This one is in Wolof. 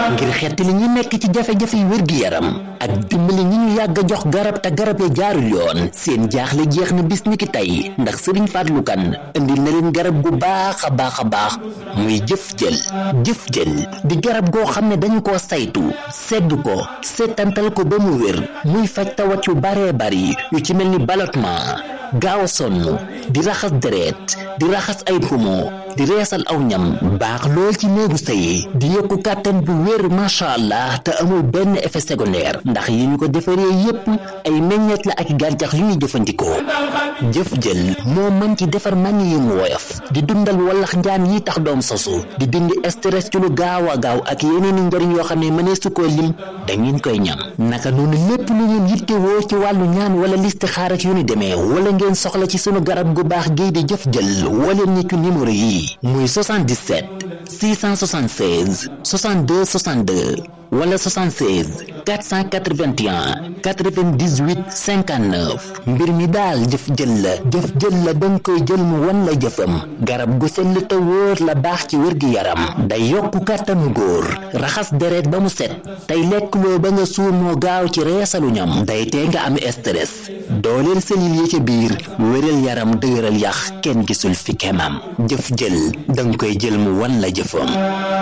ngir xettali ñi nekk ci jafe-jafe yu wér-gi-yaram ak dimbali ñi ñu yàgg a jox garab te garab ya jaarul yoon seen jaaxle jeex na bis ni ki tey ndax sëriñ Fallou Kane indi na leen garab gu baax a baax a baax muy jëf jël jëf jël di garab goo xam ne dañu koo saytu sedd ko seetantal ko ba mu wér muy faj tawat yu baree bari yu ci mel ni ballottement gaaw a sonn di raxas deret di raxas ay poumon di reesal aw ñam baax lool ci néegu sëy di yokku kàttan bu wér macha allah te amul benn effet secondaire ndax yi ñu ko defaree yépp ay meññeet la ak gàncax yu ñuy jëfandikoo jëf jël moo mën ci defar man yi mu woyof di dundal wallax njaan yi tax doom sosu di dindi stress ci lu gaaw a gaaw ak yeneen i njariñ yoo xam ne mënee su ko lim dangeen koy ñam naka noonu lépp lu ngeen yittewoo ci wàllu ñaan wala listixaar ak yu ni demee wala ngeen soxla ci sunu garab gu baax gii di jëf jël wala ñi ci numéro yi muy 77 676 62 62 wala 76 481 98 59 mbir mi daal jëf jël la jëf jël la danga koy jël mu wan la jëfam garab gu sell te wóor la baax ci wér-gi-yaram day yokku kàttanu góor raxas deret ba mu set tey lekk loo ba nga suur moo gaaw ci reesalu ñam day tee nga am stress dooleel selil yi ca biir wéral yaram dëgëral yax kenn gisul fi kemam jëf jël danga koy jël mu wan la jëfam